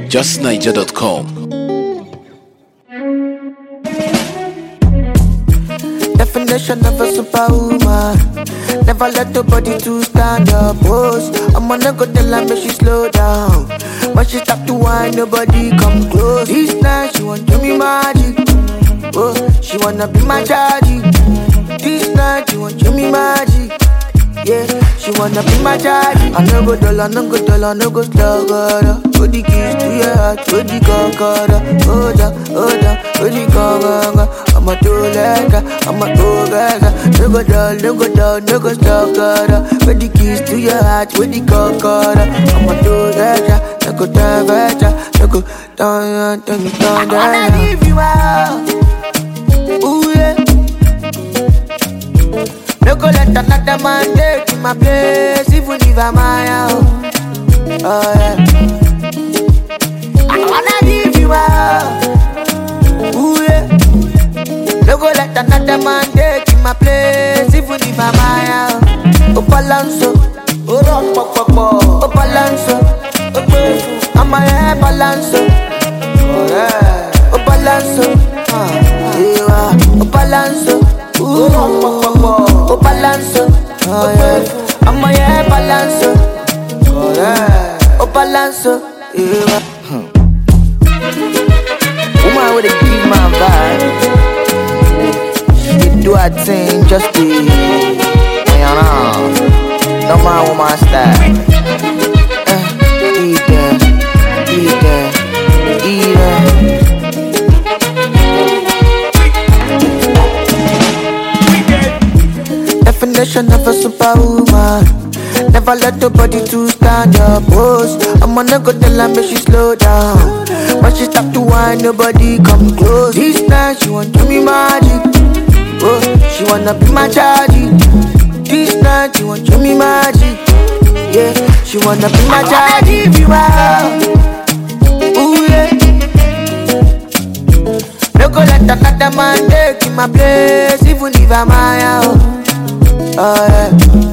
justniger.com. Definition of a superwoman. Never let nobody to stand up. Pose. I'm on a go tell her make she slow down. When she stop to whine, nobody come close. This night she want do me magic. Oh, she wanna be my chargy. This night she want do me magic. Yeah, she wanna be my chargy. I no go dull, I no go dull, I no go slow, God. Put the keys to your heart, put the concorda. Hold on, hold on, put the concorda. I'm a two legger, I'm a two gaga. No go dull, no go dull, no go slow, God. Put the keys to your heart, put the concorda. I'm a two legger, no go down, no go down, down, down, down. I wanna give you out. Ooh yeah. No go let another man take my place, even if I'm my own. Oh yeah. I wanna give you up. Ooh yeah. No go let another man take my place, even if I'm my own. Oh balanso, oh rock pop pop pop. Oh balanso, oh grateful. I'm a hair balanso. Oh yeah. Oh balanso, ah yeah. Oh balanso, ooh rock pop pop pop. Oh balanso, oh yeah. I'm a hair balanso. Oh yeah. Oh balanso, yeah. Woman with a give my vibe. She do her thing just to, you know. No man woman style. Eh, eat them, eat them, eat them. Definition of a superwoman. Never let nobody to stand up. Pose. I'm on a go tell her make she slow down. When she stop to whine, nobody come close. This night she want do me magic. Oh, she wanna be my chargy. This night she want do me magic. Yeah, she wanna be my chargy. Give you out. Ooh yeah. No go let another man take in my place, even if I'm my own. Oh yeah.